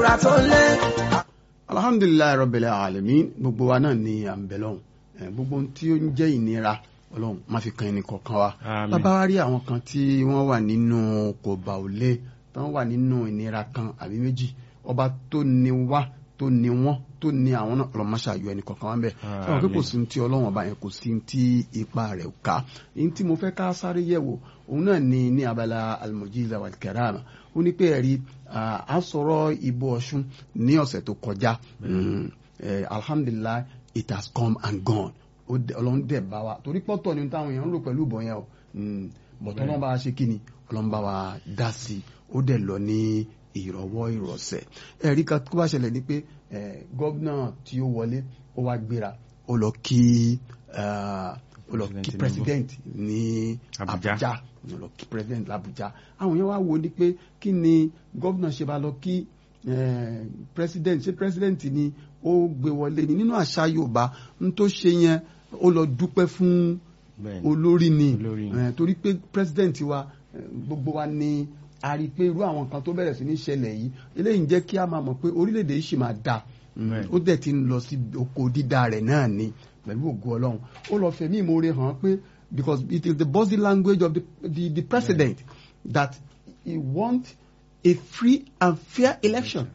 ìtura tó lé. alhamdulilayi rabbil alamin gbogbo wa náà ni à ń bẹ lọ́hùn Eh, gbogbo ohun tí ó ń jẹ́ ìnira ọlọ́run má fi kan ẹnì kọ̀ọ̀kan wa Àmín. bàbá wa rí àwọn kan tí wọ́n wà nínú kò bá ò lé tí wọ́n wà nínú ìnira kan àbí méjì ọba tó ní wá tó ní wọ́n tó ní àwọn náà ọlọ́run má ṣàyọ ẹnì kọ̀ọ̀kan wa ń bẹ̀ sọ̀rọ̀ pé kò sí ní ti ọlọ́run ọba yẹn kò sí ní ti ipa rẹ̀ ká ní tí mo fẹ́ ká sáré yẹ̀wò òun náà ni ní abala almujiza wal karama ó ní pé ẹ̀rí ah, a sọ̀rọ̀ ìbò ọ̀ṣun ní ọ̀sẹ̀ tó kọjá Mm, eh, alhamdulilah it has come and gone ó dẹ- ọlọ́run dẹ̀ bá wa torí pọ́tọ̀ ni táwọn èèyàn ń lò pẹ̀lú ìbọn yẹn o Mm, bọ̀tọ̀ ọlọ́run bá wa ṣe kí ni ọlọ́run bá wa dá sí i ó dẹ̀ lọ ní ìrọ̀wọ́ ìrọ̀sẹ̀ ẹ̀rí kan tó bá ṣẹlẹ̀ ni pé eh, gómìnà tí ó wọlé ó wá gbéra ó lọ kí ah, ó lọ kí President president ní Abuja. Abuja ó lọ kí president l'Abuja àwọn yẹn wá wo ni pé kí ni gómìnà ṣe bá lọ kí eh, president ṣé president ni ó gbé wọlé ni nínú àṣà Yorùbá n tó ṣe yẹn ó lọ dúpẹ́ fún Bẹ́ẹ̀ni. olórí ni Olórí ni. Eh, torí pé president wa eh, gbogbo wa ni a rí i pé irú àwọn kan tó bẹ̀rẹ̀ sí ní ṣẹlẹ̀ yìí eléyìí ń jẹ́ kí a máa mọ̀ pé orílẹ̀-èdè yìí ṣì máa dà Bẹ́ẹ̀ni. ó dẹ̀ ti ń lọ sí oko dídá rẹ̀ náà ni pẹ̀lú ògo Ọlọ́run ó lọ fẹ̀mí ìmoore hàn pé because it is the body language of the the, the president that he want a free and fair election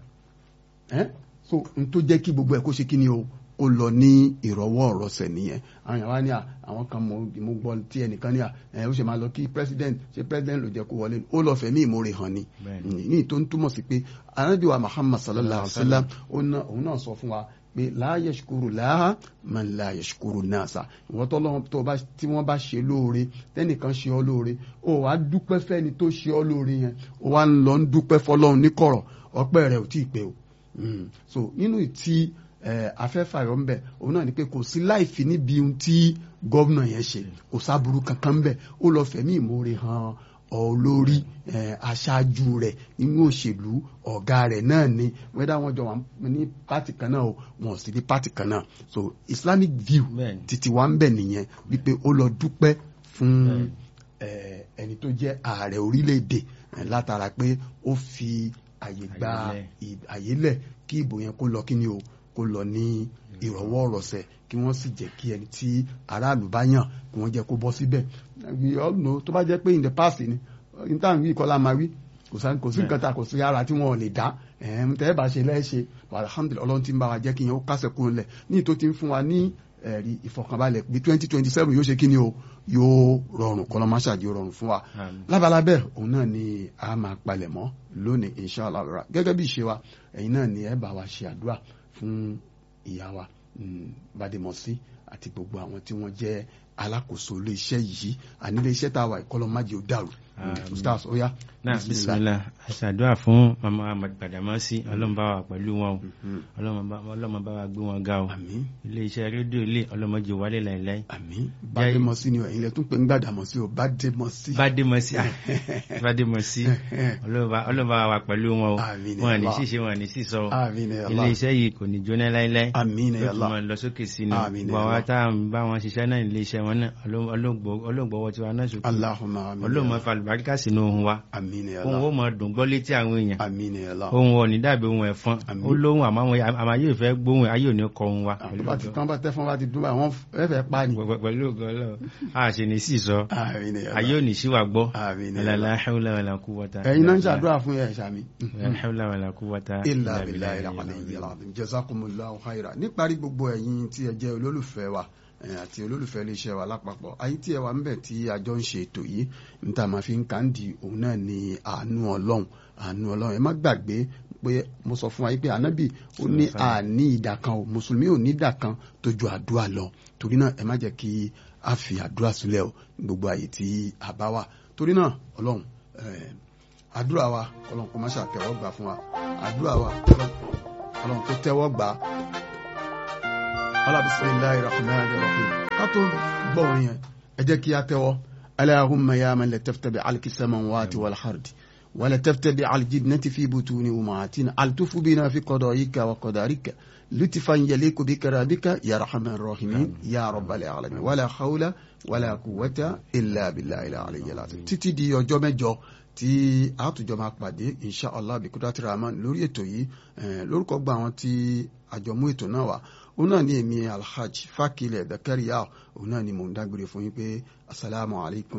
eh? so n tó jẹ́ kí gbogbo ẹ̀ kó ṣe kí ni o ó lọ ní ìrọ̀wọ́ ọ̀rọ̀sẹ̀ nìyẹn àwọn èèyàn wá ní à àwọn kan mo mo gbọ́ tí ẹnìkan ní à ẹ ó ṣe máa lọ kí president ṣe president ló jẹ́ kó wọlé ó lọ fẹ̀mí ìmoore hàn ni Bẹ́ẹ̀ni. ní tó ń túmọ̀ sí pé anábìwá Muhammad sallallahu alayhi wa sallam ó ná- òun náà sọ fún wa pé la yashkuru laha man la yashkuru nasa ìwọ́n tó lọ́wọ́ tó bá tí wọ́n bá ṣe lóore tẹ́nìkan ṣe ọ́ lóore ó wàá dúpẹ́ fẹ́ni tó ṣe ọ́ lóore yẹn ó wàá ń lọ ń dúpẹ́ fọlọ́run níkọ̀rọ̀ ọpẹ́ rẹ̀ ò tí ì pé o Mm. so nínú ìtí afẹ́fàyọ̀ ń bẹ̀ òun náà ni pé kò sí láìfi níbi ohun tí gómìnà yẹn ṣe kò sábúrú kankan ń bẹ̀ ó lọ fẹ̀mí ìmoore hàn olórí eh, aṣáájú rẹ̀ nínú òṣèlú ọ̀gá rẹ̀ náà ni wẹ́dá wọn jọ wà ní pátì kan náà o wọn ò sí ní pátì kan náà so islamic view Bẹ́ẹ̀ni. títí wa ń bẹ̀ nìyẹn wípé ó lọ dúpẹ́ fún Bẹ́ẹ̀ni. eh, ẹni tó jẹ́ ààrẹ orílẹ̀-èdè eh, látara pé ó fi àyè gba Àyè lẹ̀. ì- àyè lẹ̀ kí ìbò yẹn kó lọ kí ni o kó lọ ní ìrọ̀wọ́ ìrọ̀sẹ̀ kí wọ́n sì jẹ́ kí ẹni tí aráàlú bá yàn kí wọ́n jẹ́ kó bọ́ síbẹ̀ we all know tó bá jẹ́ pé in the past ni in time wí kọ́lá máa wí kò sá- kò sí nǹkan ta kò sí ara tí wọn ò lè dá ẹ̀ẹ́n tẹ́ ẹ bá ṣe lẹ́ẹ̀ṣe alhamdulilayi ọlọ́run ti ń bá wa jẹ́ kí yẹn ó kásẹ̀ kúrò lẹ̀ ní ìtò ti ń fún wa ní ẹ̀rí ìfọkànbalẹ̀ bí twenty twenty seven yóò ṣe kí ni o yóò rọrùn kọ́lọ́ máa ṣàjì rọrùn fún wa Àmín. lábalábẹ́ òun náà ni a máa palẹ̀ mọ́ lónìí inshallah ra gẹ́gẹ́ bí ìṣe wa ẹ̀yin náà ni ẹ bá wa ṣe àdúrà fún ìyá wa mm, Bademọsí àti gbogbo àwọn tí wọ́n jẹ́ alákòóso ilé iṣẹ́ yìí àní ilé iṣẹ́ tá a wà ìkọlọ́ májè ó dàrú Àmín. ustaz ó yá náà bisimilá aṣàdúrà fún mama ahmed Badamasi ọlọ́run bá wa pẹ̀lú wọn o Mhm. ọlọ́run bá ọlọ́run bá wa gbé wọn ga o àmín ilé iṣẹ́ rédíò ilé ọlọ́mọdé wálé láìláì àmín Bademọsí ni ẹ̀yin lẹ tún pè ń Gbàdàmọ́sí o Bademọsí Bademọsí ah, Bademọsí ọlọ́run bá ọlọ́run bá wa pẹ̀lú wọn o Àmín ya wọn ní Allah. ṣíṣe wọn ní sísọ o àmín ya ilé Allah iṣẹ́ yìí kò ní jóná láíláí àmín ya yóò tún Allah máa lọ sókè sí ni Àmín ya gbọ́ wa Allah. tá à ń bá wọn ṣiṣẹ́ náà ilé iṣẹ́ wọn náà ọlọ́gbọ̀wọ́ tiwa náà sókè Allahumma àmín ọlọ́run ya máa Allah. fa àlùbáríkà sínú ohun wa àmín ya ohun ó Allah máa dùn gbọ́ létí àwọn èèyàn àmín ya Allah ohun ọ̀ ní dàbí ohun ẹ̀fọn Àmín. ó lóhun àmọ́ àwọn àmọ́ ayé ìfẹ́ gbóhùn ayé ò ní kọ ohun wa àwọn tó bá ti tán bá tẹ́ fún wa ti dún báyìí wọ́n fẹ́ fẹ́ pa ni Pẹ̀lú- pẹ̀lú ògo Ọlọ́run a sì ní sí sọ àmín ya ayé Allah ò ní sí wa gbọ́ àmín ya Allah la hawla wala quwwata ẹ̀yin náà ń ṣàdúrà fún ẹ̀ ṣàmì. la hawla wala quwwata ilà illa bìlà billahi ìlànà al-aliyyil ìyàlá azim. jazakumullahu khaira níparí gbogbo ẹ̀yin tí ẹ jẹ́ olólùfẹ́ wa eh, àti olólùfẹ́ iléeṣẹ́ wa lápapọ̀ ayé tí ẹ wà ń bẹ̀ tí a jọ ń ṣe ètò yìí níta máa fi ń kà ń di òun náà ni àánú ọlọ́run àánú ọlọ́run ẹ má gbàgbé pé mo sọ fún wa yìí pé ànábì ó ní àní ìdà kan o mùsùlùmí ò ní ìdà kan tó ju àdúrà lọ torí náà ẹ má jẹ́ kí a fi àdúrà sílẹ̀ o ní gbogbo àyè tí a bá wà torí náà ọlọ́run eh, àdúrà wa ọlọ́run kó má ṣàtẹ́wọ́ gbà fún wa àdúrà wa ọlọ́run ọlọ́run kó tẹ́wọ́ gbà á. bismillahir rahmanir rahim ká tó gbọ́ orin yẹn ẹ jẹ́ kí a tẹ́wọ́ allahumma ya man latafta bi alki samawati wal ardi ولا تفتبع الجدنة في بطون أمهاتنا ألتف بنا في قضائك وقدرك لطفا يليق بكرامك يا رحمن الراحمين يا رب العالمين ولا حول ولا قوة إلا بالله العلي العظيم títí di ọjọ́ mẹ́jọ tí àtúnjọ máa pàdé insha allah bikudrati rahman lórí ètò yìí lórúkọ gba àwọn tí àjọmú ètò náà wà òun náà ní èmi alhaj fakilẹ̀ dakariya òun náà ni mò ń dágbére fún yín pé asalaamualeykum.